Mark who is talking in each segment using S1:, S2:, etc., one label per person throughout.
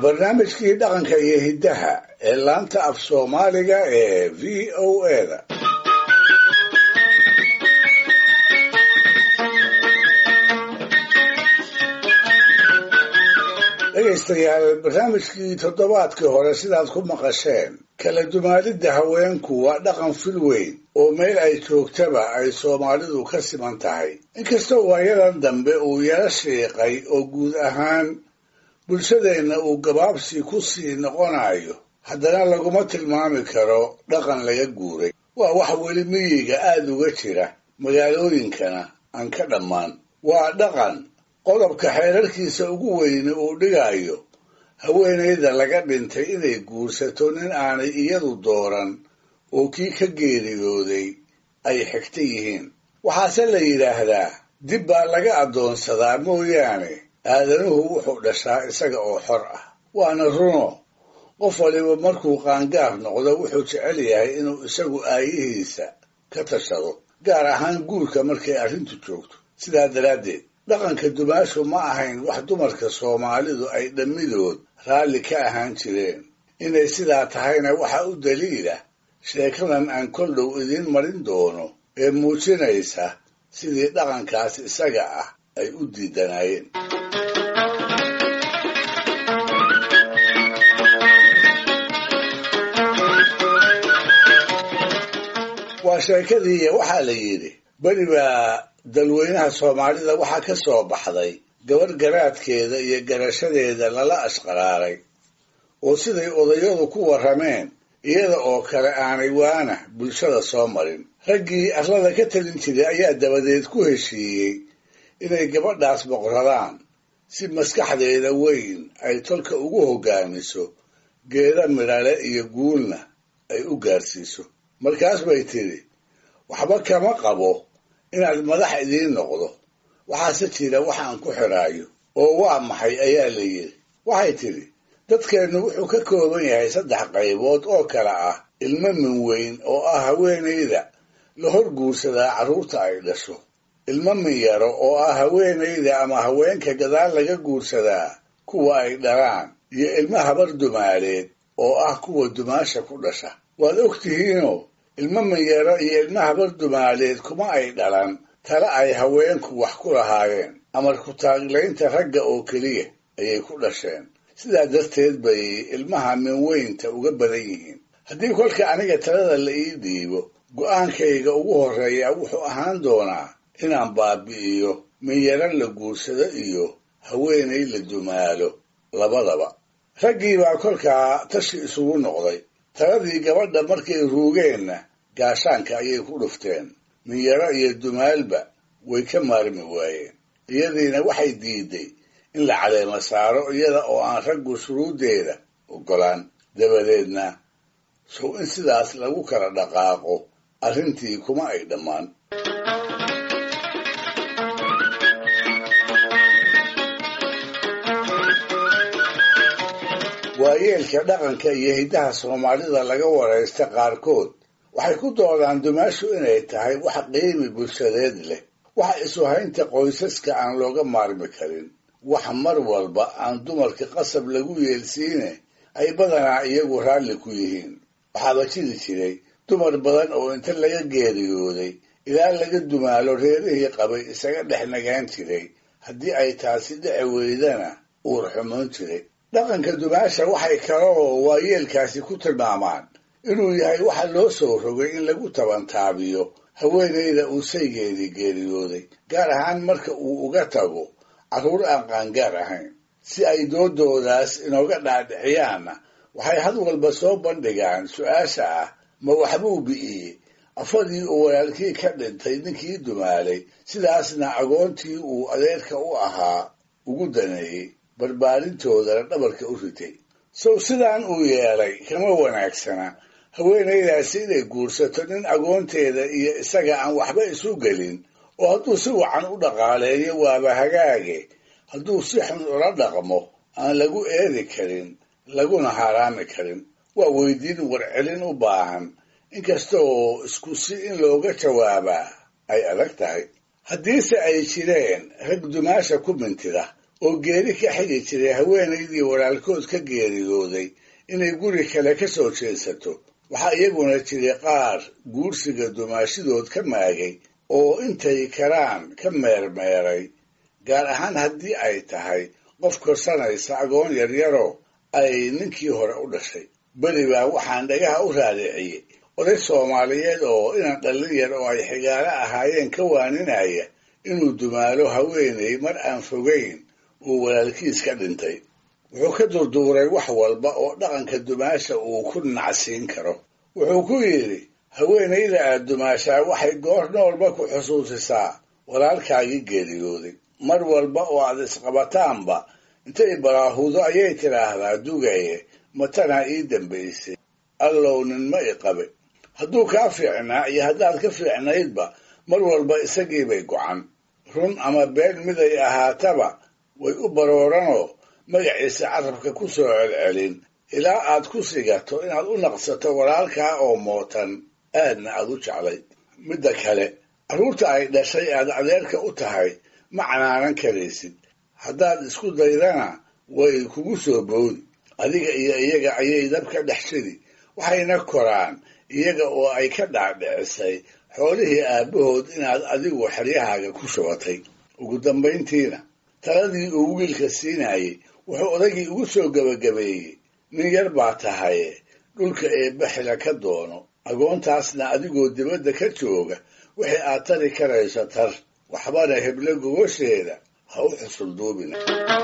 S1: barnaamijkii dhaqanka iyo hiddaha ee laanta af soomaaliga ee v o eda dhegaystayaal barnaamijkii toddobaadkii hore sidaad ku maqasheen kala dumaalidda haweenku waa dhaqan fil weyn oo meel ay joogtaba ay soomaalidu ka siman tahay inkastoo waayadan dambe uu yaro shiiqay oo guud ahaan bulshadeenna uu gabaabsi ku sii noqonayo haddana laguma tilmaami karo dhaqan laga guuray waa wax weli miyiga aad uga jira magaalooyinkana aan ka dhammaan waa dhaqan qodobka xeerarkiisa ugu weyne uu dhigayo haweenayda laga dhintay inay guursato nin aanay iyadu dooran oo kii ka geeriyooday ay xigta yihiin waxaase la yidhaahdaa dib baa laga addoonsadaa mooyaane aadanuhu wuxuu dhashaa isaga oo xor ah waana runo qof waliba markuu qaangaar noqdo wuxuu jecel yahay inuu isagu aayihiisa ka tashado gaar ahaan guurka markay arrintu joogto sidaa daraaddeed dhaqanka dumaashu ma ahayn wax dumarka soomaalidu ay dhammidood raalli ka ahaan jireen inay sidaa tahayna waxa u daliila sheekadan aan kol dhow idiin marin doono ee muujinaysa sidii dhaqankaas isaga ah ay u diidanaayeen waa sheekadii waxaa la yidhi beri baa dalweynaha soomaalida waxaa ka soo baxday gabarh garaadkeeda iyo garashadeeda lala ashqaraaray oo siday odayadu ku warrameen iyada oo kale aanay waana bulshada soo marin raggii arlada ka talin jiray ayaa dabadeed ku heshiiyey inay gabadhaas boqradaan si maskaxdeeda weyn ay tolka ugu hoggaamiso geeda midhale iyo guulna ay u gaarsiiso markaas bay tidhi waxba kama qabo inaad madax idiin noqdo waxaase jira waxaan ku xidhaayo oo waa maxay ayaa la yidhi waxay tidhi dadkeennu wuxuu ka kooban yahay saddex qaybood oo kale ah ilmo min weyn oo ah haweenayda la hor guursadaa carruurta ay dhasho ilmo min yaro oo ah haweenayda ama haweenka gadaal laga guursadaa kuwa ay dhalaan iyo ilmo habar dumaaleed oo ah kuwa dumaasha ku dhasha waad og tihiinoo ilmo minyaro iyo ilmo habar dumaaleed kuma ay dhalan tale ay haweenku wax ku lahaayeen amar ku-taaglaynta ragga oo keliya ayay ku dhasheen sidaa darteed bay ilmaha min weynta uga badan yihiin haddii kolka aniga talada la ii dhiibo go'aankayga ugu horreeya wuxuu ahaan doonaa inaan baabi'iyo minyaro la guursado iyo haweenay la dumaalo labadaba raggii baa kolkaa tashi isugu noqday taladii gabadha markay ruugeenna gaashaanka ayay ku dhufteen minyaro iyo dumaalba way ka maarmi waayeen iyadiina waxay diiday in la caleema saaro iyada oo aan raggu shuruuddeeda oggolaan dabadeedna sow in sidaas lagu kala dhaqaaqo arrintii kuma ay dhammaan waayeelka dhaqanka iyo hiddaha soomaalida laga waraysta qaarkood waxay ku doodaan dumaashu inay tahay wax qiimi bulshadeed leh wax isuhaynta qoysaska aan looga maarmi karin wax mar walba aan dumarka qasab lagu yeelsiine ay badanaa iyagu raalli ku yihiin waxaaba jiri jiray dumar badan oo inta laga geeriyooday ilaa laga dumaalo reerihii qabay isaga dhex nagaan jiray haddii ay taasi dhici weydana uur xumoon jiray dhaqanka dumaasha waxay kaloo waayeelkaasi ku tilmaamaan inuu yahay waxa loo soo rogay in lagu tabantaabiyo haweenayda uu saygeedii geeriyooday gaar ahaan marka uu uga tago carruur aan qaangaar ahayn si ay doodoodaas inooga dhaadhiciyaanna waxay had walba soo bandhigaan su-aasha ah ma waxbuu bi'iyey afadii uu walaalkii ka dhintay ninkii dumaalay sidaasna agoontii uu adeerka u ahaa ugu daneeyey barbaarintoodana dhabarka u ritay sow sidaan uu yeelay kama wanaagsana haweenaydaasi inay guursato nin agoonteeda iyo isaga aan waxba isu gelin oo hadduu si wacan u dhaqaaleeyo waaba hagaage hadduu si xun ula dhaqmo aan lagu eedi karin laguna haaraami karin waa weydiin warcelin u baahan inkasta oo isku si in looga jawaabaa ay adag tahay haddiise ay jireen rag dumaasha ku mintida oo geeri ka xigi jiray haweenaydii walaalkood ka geeriyooday inay guri kale ka soo jeesato waxaa iyaguna jiray qaar guursiga dumaashidood ka maagay oo intay karaan ka meermeeray gaar ahaan haddii ay tahay qof korsanaysa agoon yaryaro ay ninkii hore u dhashay beri baa waxaan dhagaha u raadiciyey oday soomaaliyeed oo inan dhallin yar oo ay xigaalo ahaayeen ka waaninaya inuu dumaalo haweenay mar aan fogayn uu walaalkiis ka dhintay wuxuu ka durduuray wax walba oo dhaqanka dumaasha uu ku nacsiin karo wuxuu ku yidhi haweenayda aad dumaashaa waxay goor noolba ku xusuusisaa walaalkaagii geeriyooday mar walba oo aad isqabataanba intay baraahudo ayay tidhaahdaa dugaye matanaa ii dambaysay allow nin ma i qabe hadduu kaa fiicnaa iyo haddaad ka fiicnaydba mar walba isagiibay gocan run ama been miday ahaataba way u barooranoo magaciisa carabka ku soo celcelin ilaa aad ku sigato inaad u naqsato walaalkaa oo mootan aadna aad u jeclayd midda kale carruurta ay dhashay aad adeerka u tahay ma canaanan karaysid haddaad isku daydana way kugu soo boodi adiga iyo iyaga ayay dabka dhex shidi waxayna koraan iyaga oo ay ka dhaadhicisay xoolihii aabbahood inaad adigu xeryahaaga ku shubatay ugu dambayntiina taladii uu wiilka siinayey wuxuu odagii ugu soo gebagabeeyey nin yar baa tahaye dhulka eebba xila ka doono agoontaasna adigoo dibadda ka jooga wixii aad tari karayso tar waxbana heblo gogosheeda ha u xusulduubina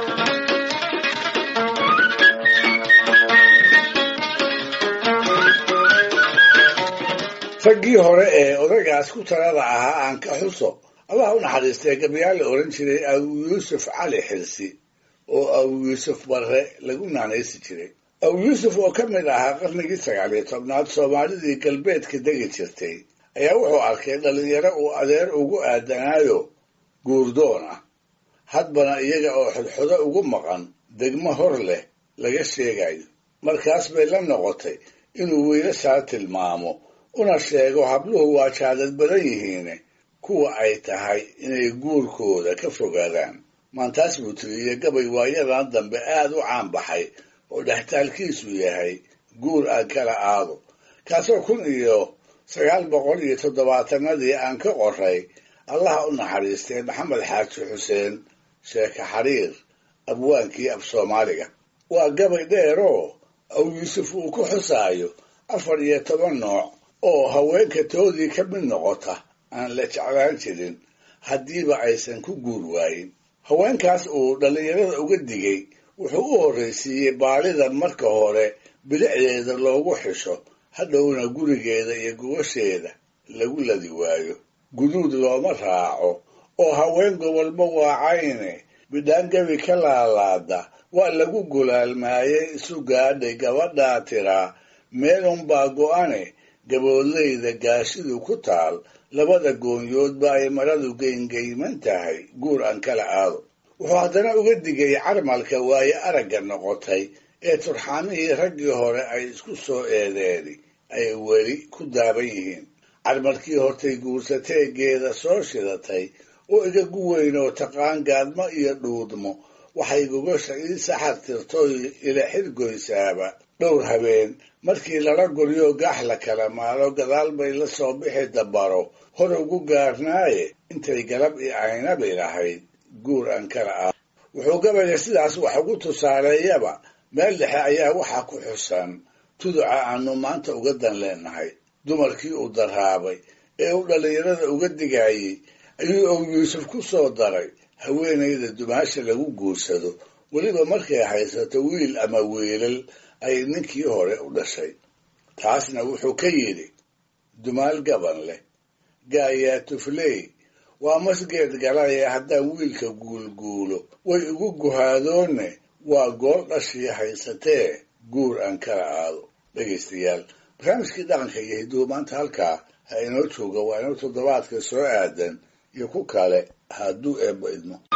S1: raggii hore ee odagaas ku talada ahaa aan ka xuso allah u naxariistay gabayaal la odhan jiray abu yuusuf cali xirsi oo abu yuusuf barre lagu naanaysi jiray abu yuusuf oo ka mid ahaa qarnigii sagaaliyo tobnaad soomaalidii galbeedka degi jirtay ayaa wuxuu arkay dhallinyaro uu adeer ugu aadanaayo guurdoon ah hadbana iyaga oo xodxodo ugu maqan degmo hor leh laga sheegayo markaas bay la noqotay inuu wiilashaa tilmaamo una sheego habluhu waa jaadad badan yihiine kuwa ay tahay inay guurkooda ka fogaadaan maantaas buu tiriyey gabay waayadan dambe aad u caan baxay oo dhextaalkiisu yahay guur aan kala aado kaasoo kun iyo sagaal boqol iyo toddobaatanadii aan ka qoray allaha u naxariistay maxamed xaaji xuseen sheeke xariir abwaankii af soomaaliga waa gabay dheeroo aw yuusuf uu ku xusaayo afar iyo toban nooc oo haweenka toodii ka mid noqota aan la jeclaan jirin haddiiba aysan ku guur waayin haweenkaas uu dhallinyarada uga digay wuxuu u horraysiiyey baalida marka hore bilicdeeda loogu xisho hadhowna gurigeeda iyo gogosheeda lagu ladi waayo guduud looma raaco oo haween gobolba waacayne bidhaangabi ka laalaada waa lagu gulaalmaayey isu gaadhay gabadhaa tiraa meelunbaa go'ane gaboodlayda gaashidu ku taal labada goonyoodba ay maradu geyngeyman tahay guur aan kala aado wuxuu haddana uga digay carmalka waaye aragga noqotay ee turxaamihii raggii hore ay isku soo eedeeni ay weli ku daaban yihiin carmalkii hortay guursateegeeda soo shidatay oo igagu weyn oo taqaan gaadmo iyo dhuudmo waxay gogosha ii saxar tirtoy ila xirgoysaaba dhowr habeen markii lala guryo gaax la kala maalo gadaal bay la soo bixi dabaro hor ugu gaarnaaye intay galab i aynabi lahayd guur aan kala ah wuxuu gabayga sidaas wax ugu tusaaleeyaba meel dhexe ayaa waxaa ku xusan tuduca aanu maanta uga dan leenahay dumarkii uu daraabay ee uu dhallinyarada uga digayey ayuu ow yuusuf ku soo daray haweenayda dumaasha lagu guursado weliba markay haysato wiil ama wiilal ay ninkii hore u dhashay taasna wuxuu ka yidhi dumaal gaban leh gaayaa tufley waa masgeed galaye haddaan wiilka guulguulo way igu guhaadoonne waa gool dhashii haysatee guur aan kala aado dhegaystayaal barnaamijkii dhaqanka iyo hiduhu maanta halkaa ha inoo jooga waa inoo toddobaadka soo aadan iyo ku kale hadduu eebba idmo